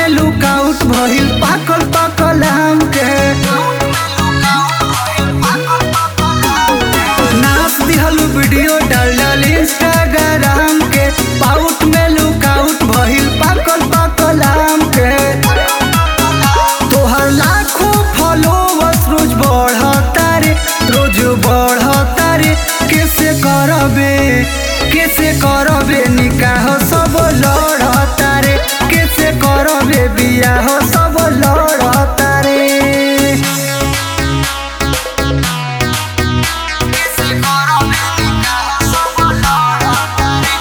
में लुकआउट भइल पाकल पाकल आम के नाच दिहल वीडियो डाल डाल इंस्टाग्राम के पाउट में लुकआउट भइल पाकल पाकल आम के तोहर लाखों फॉलोवर्स रोज बढ़ता रे रोज बढ़ता रे कैसे करबे कैसे करबे निकाह सब लड़ता रे कैसे करबे बियाह सब लड़ता रे कैसे करबे निकाह सब लड़ता रे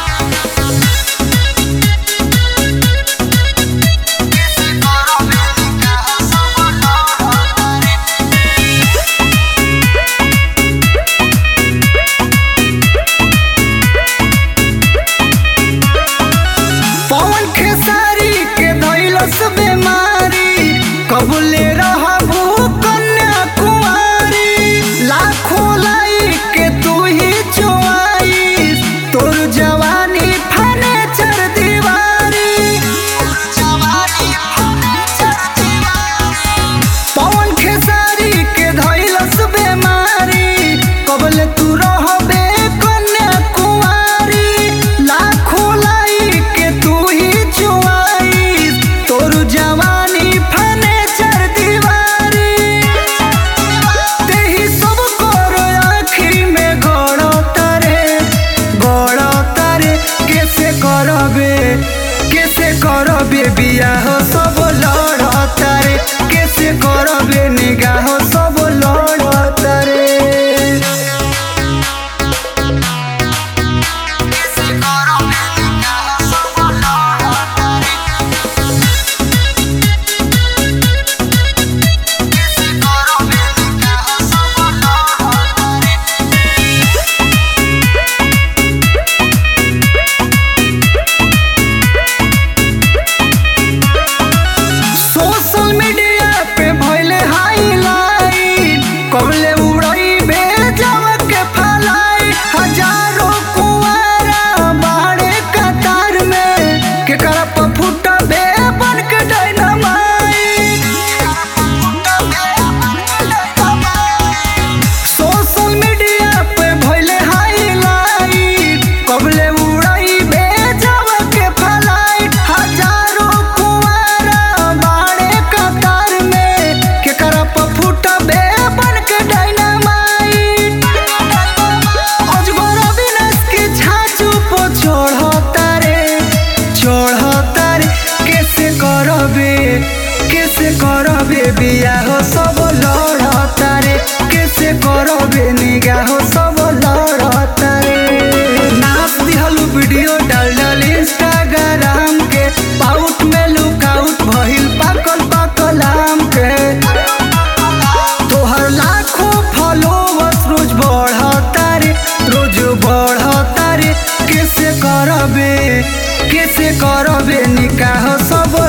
कैसे करबे निकाह सब लड़ता रे पवन खेसारी के धैलस बेमारी कबूले रहबू कन्या कुमारी लाखों लाइक के तू ही चोआईस तोर जवानी फने चर दीवारी पवन खेसारी के धैलस बेमारी कबले तू रहबे कन्या कुमारी लाखों लाइक के तू ही चुआईस तोर जवानी फने चर दीवारी तेही सब कर आँखी में गड़ता रे गड़ता रे कैसे करबे कैसे करबे बियाह सब लड़ता रे कैसे करबे निगाह सब लड़ता रे कैसे करबे निगाह सब लड़ता रे कैसे करबे निगाह सब लड़ता रे सोशल मीडिया पे भइले हाईलाइट कबले उड़ई भेजव के फलाई हजारों कुआरा बाड़े कतार में के करप फुटा बे बन के डायनामाइट सोशल मीडिया पे भइले हाईलाइट कबले उड़ई भेजव के फलाइट हजारों कुआरा बाड़े कतार में के करप फुटबे बन के डायनामाइट अजगर अविनाश के छाचू पो चढ़ता रे चढ़ता रे कैसे करबे कैसे करबे बियाह सब लड़ता रे कैसे करबे निगाह सब लड़ता रे नाच दिहल वीडियो डाल डाल इंस्टाग्राम के पाउट में लुकआउट भइल पाकल पाकल आम के तोहर लाखों फॉलोवर्स रोज बढ़ता रे रोज बढ़ता रे कैसे करबे कैसे करबे निकाह सब